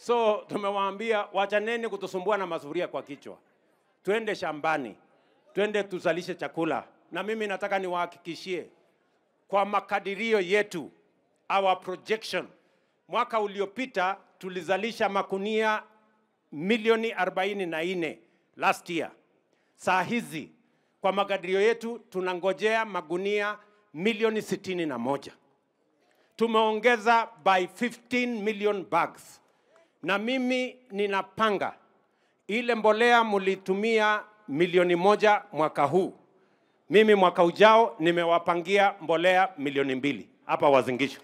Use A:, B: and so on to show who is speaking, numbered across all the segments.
A: So tumewaambia wachaneni kutusumbua na masufuria kwa kichwa, twende shambani, twende tuzalishe chakula. Na mimi nataka niwahakikishie kwa makadirio yetu, our projection, mwaka uliopita tulizalisha makunia milioni 44 last year. Saa hizi kwa makadirio yetu tunangojea magunia milioni sitini na moja. Tumeongeza by 15 million bags, na mimi ninapanga ile mbolea mlitumia milioni moja mwaka huu, mimi mwaka ujao nimewapangia mbolea milioni mbili hapa Wazingishu.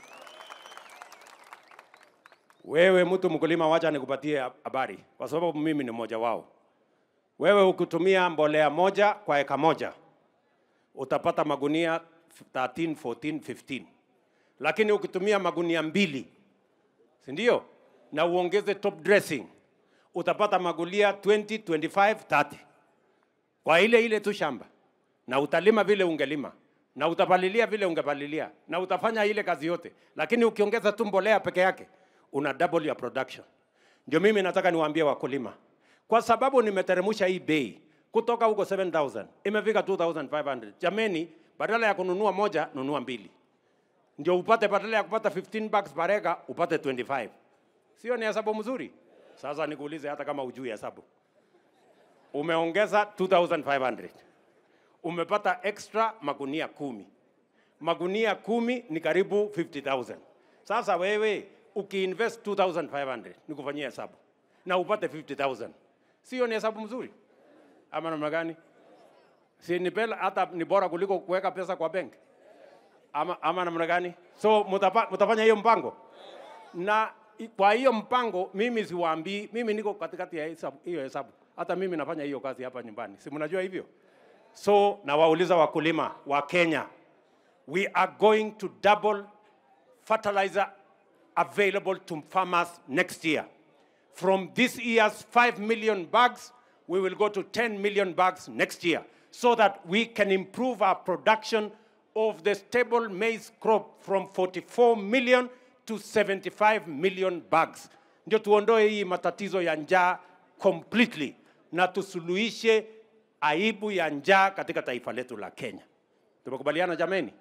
A: Wewe mtu mkulima, wacha nikupatie habari, kwa sababu mimi ni mmoja wao. Wewe ukitumia mbolea moja kwa eka moja utapata magunia 13, 14, 15, lakini ukitumia magunia mbili, si ndio, na uongeze top dressing utapata magunia 20, 25, 30 kwa ile ile tu shamba, na utalima vile ungelima na utapalilia vile ungepalilia na utafanya ile kazi yote, lakini ukiongeza tu mbolea peke yake una double your production. Ndio mimi nataka niwaambie wakulima, kwa sababu nimeteremsha hii bei kutoka huko 7000 imefika 2500. Jameni, badala ya kununua moja, nunua mbili, ndio upate, badala ya kupata 15 bucks per acre upate 25. Sio ni hesabu mzuri? Sasa nikuulize, hata kama ujui hesabu, umeongeza 2500 umepata extra magunia kumi. Magunia kumi ni karibu 50,000. Sasa wewe ukiinvest 2500 nikufanyia hesabu na upate 50,000, sio ni hesabu mzuri ama namna gani? Si ni bela, hata ni bora kuliko kuweka pesa kwa benki ama, ama namna gani? So mutapa, mutafanya hiyo mpango na i- kwa hiyo mpango mimi siwaambii, mimi niko katikati ya hesabu, hiyo hesabu. Hata mimi nafanya hiyo kazi hapa nyumbani, si mnajua hivyo? So nawauliza wakulima wa Kenya, we are going to double fertilizer available to farmers next year. From this year's 5 million bags, we will go to 10 million bags next year so that we can improve our production of the stable maize crop from 44 million to 75 million bags. Ndio tuondoe hii matatizo ya njaa completely na tusuluhishe aibu ya njaa katika taifa letu la Kenya. Tumekubaliana jameni?